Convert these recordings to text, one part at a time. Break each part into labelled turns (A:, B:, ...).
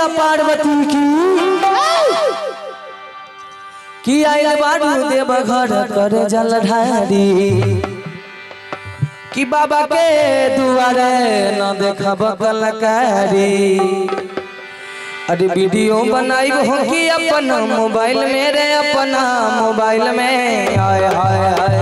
A: मैया पार्वती की कि आइल बारू देव घर कर जल ढारी कि बाबा के दुआरे न देखब कलकारी अरे वीडियो बनाई हो कि अपन मोबाइल में रे अपना मोबाइल में हाय हाय हाय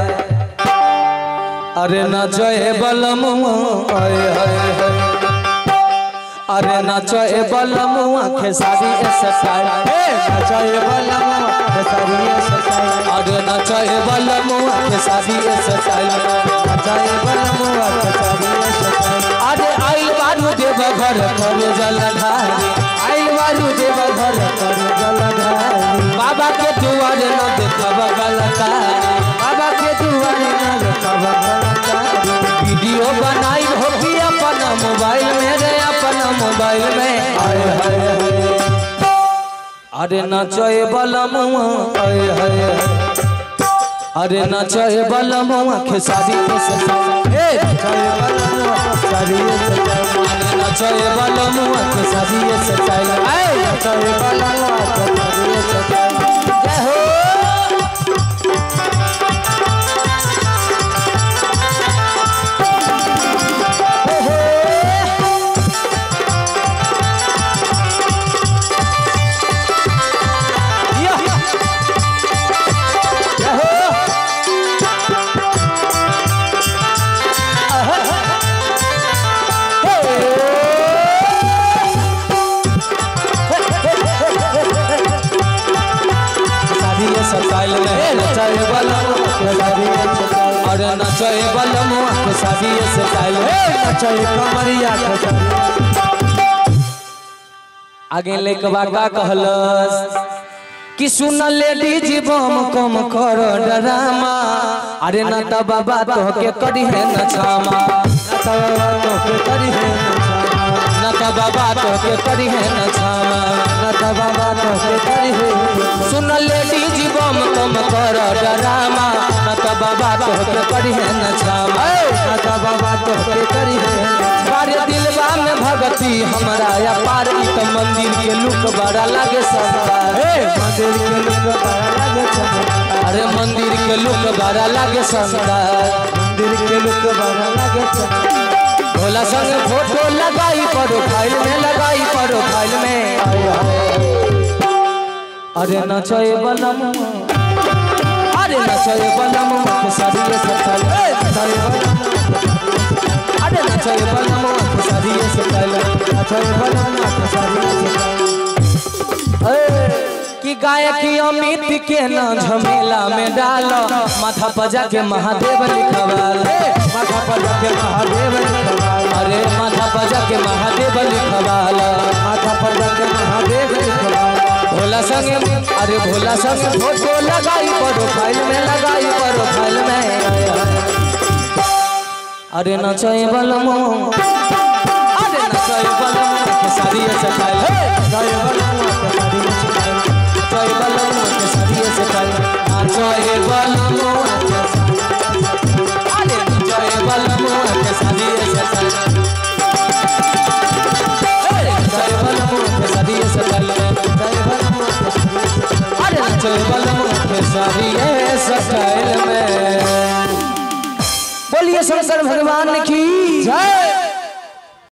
A: अरे न जय बलम हाय हाय हाय अरे नचए बलमुआ खेसारी स्टाइल हे नचए बलमुआ खेसारी स्टाइल अरे नचए बलमुआ खेसारी स्टाइल नचए बलमुआ खेसारी स्टाइल अरे आइल बारू देव घर कर जल ढारी आइल बारू देव घर कर जल ढारी बाबा के दुआरे न देखब गलकारी बाबा के दुआरे न देखब गलकारी वीडियो बनाई हो कि अपन मोबाइल में रे अपन मोबाइल में आए हाय हाय अरे नचए बलमुआ आए हाय अरे नचए बलमुआ खेसारी ए नचए बलमुआ खेसारी अरे नचए बलमुआ खेसारी स्टाइल ए नचए बलमुआ खेसारी स्टाइल जय हो स्टाइल में नचाए अरे नचाए बलमुआ के शादी स्टाइल नचाए कमरिया आगे लेकवा का कहलस कि सुन लेडीज बम कम कर डरामा अरे न त बाबा तो के करी है न छामा न त बाबा तो के करी है न छामा न त बाबा तो के करी है न छामा न त बाबा तो के करी है सुन लेडीज बम कम कर डरामा न त बाबा तो के करी है न छामा न त बाबा तो के करी है बारे दिलवा में भगती हमरा या पार ई त मंदिर के लुक बड़ा लागे सबका हे मंदिर के लुक बड़ा लागे सबका अरे मंदिर के लुक बड़ा लागे सबका मंदिर के लुक बड़ा लागे सबका भोला संग फोटो लगाई प्रोफाइल में लगाई प्रोफाइल में आय हाय अरे नचए बलम अरे नचए बलम के सारी सफल ए नचए बलम अरे नचए बलम के सारी सफल नचए बलम के सारी सफल कि गायकी अमित के न झमेला में डाल माथा पजा के महादेव लिखवाल माथा पजा के महादेव लिखवाल अरे माथा पजा के महादेव लिखवाल माथा पजा के महादेव लिखवाल भोला संगे अरे भोला संगे फोटो लगाई प्रोफाइल में लगाई प्रोफाइल में अरे नचए बलमो अरे नचए बलमो के सारी सफाई नचए बलमो के सारी सफाई नचए बलमो के सारी सफाई नचए बलमो अरे नचए बलमो के सारी सफाई नचए बलमो के सारी सफाई नचए बलमो के सारी अरे नचए बलमो के सारी सफाई में बोलिए शंकर भगवान की जय